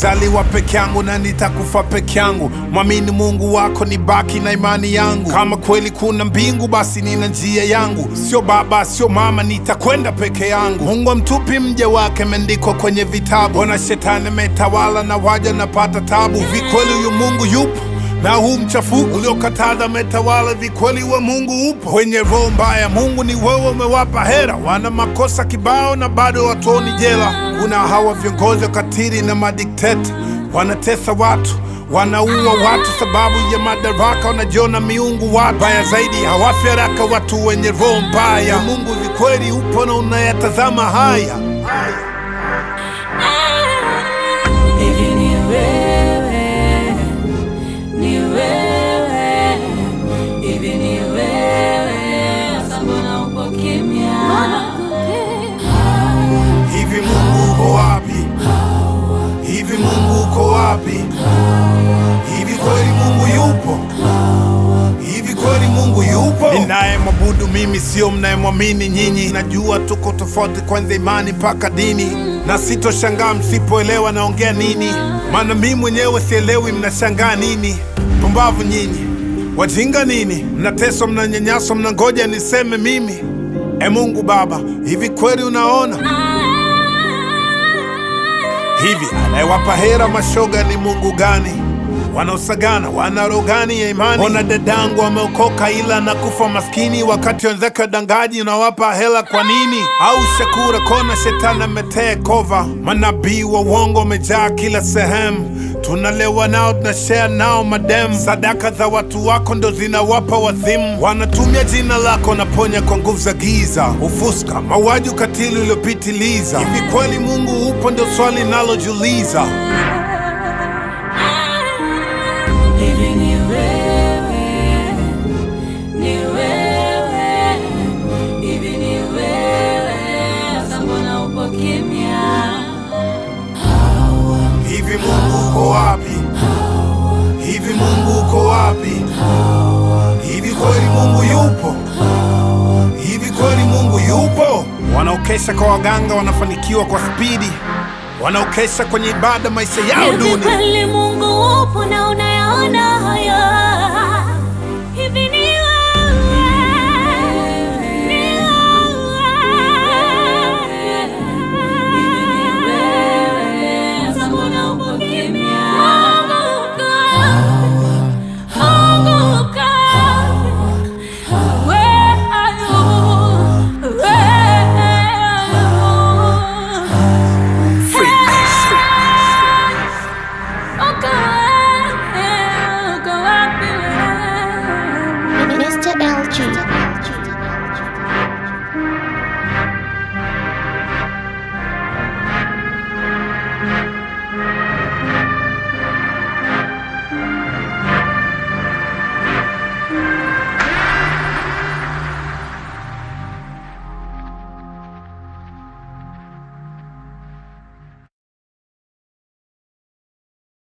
nilizaliwa peke yangu na nitakufa peke yangu. Mwamini Mungu wako, ni baki na imani yangu. Kama kweli kuna mbingu, basi nina njia yangu. Sio baba, sio mama, nitakwenda peke yangu. Mungu amtupi mja wake, imeandikwa kwenye vitabu. Ona shetani ametawala na waja napata tabu. Hivi kweli huyu Mungu yupo? na huu mchafuko uliokataza metawala, vikweli wa Mungu upo? Wenye roho mbaya, Mungu ni wewe, umewapa hera, wana makosa kibao na bado watoni jela. Kuna hawa viongozi wakatili na madikteta, wanatesa watu wanaua watu sababu ya madaraka, wanajiona miungu. Watu baya zaidi hawafi haraka, watu wenye roho mbaya. Mungu vikweli upo na unayatazama haya. Hivi ni wewe, ni wewe, hivi ni wewe, sasa mbona uko kimya? Hivi Mungu uko wapi? Hivi Mungu uko wapi? Hivi kweli Mungu yupo? Hivi kweli Mungu yupo? Ninayemwabudu mimi sio mnayemwamini nyinyi. Najua tuko tofauti, kwanza imani mpaka dini, na sitoshangaa msipoelewa naongea nini, maana mimi mwenyewe sielewi mnashangaa nini. Pumbavu nyinyi, wajinga nini, mnateswa, mnanyanyaswa, mnangoja niseme mimi. E Mungu Baba, hivi kweli unaona Hivi anayewapa hera mashoga ni Mungu gani? Wanaosagana wana roho gani ya imani? Ona dadangu ameokoka ila nakufa maskini, wakati wenzake dangaji unawapa hela kwa nini? Au Shakura kona shetani ametee kova, manabii wa uongo wamejaa kila sehemu, tunalewa nao tunashare nao madem. Sadaka za watu wako ndo zinawapa wazimu, wanatumia jina lako naponya kwa nguvu za giza, ufuska, mauaji, ukatili uliopitiliza. Hivi kweli Mungu upo? Ndo swali nalojiuliza. Hivi ni wewe, ni wewe, hivi ni wewe, sasa mbona uko kimya? Hivi Mungu uko wapi? Hivi Mungu uko wapi? Hivi kweli Mungu yupo? Hivi kweli Mungu yupo? Wanaokesha kwa waganga wanafanikiwa kwa spidi, wanaokesha kwenye ibada maisha yao Hivi duni. kweli Mungu upo na unayaona hayo?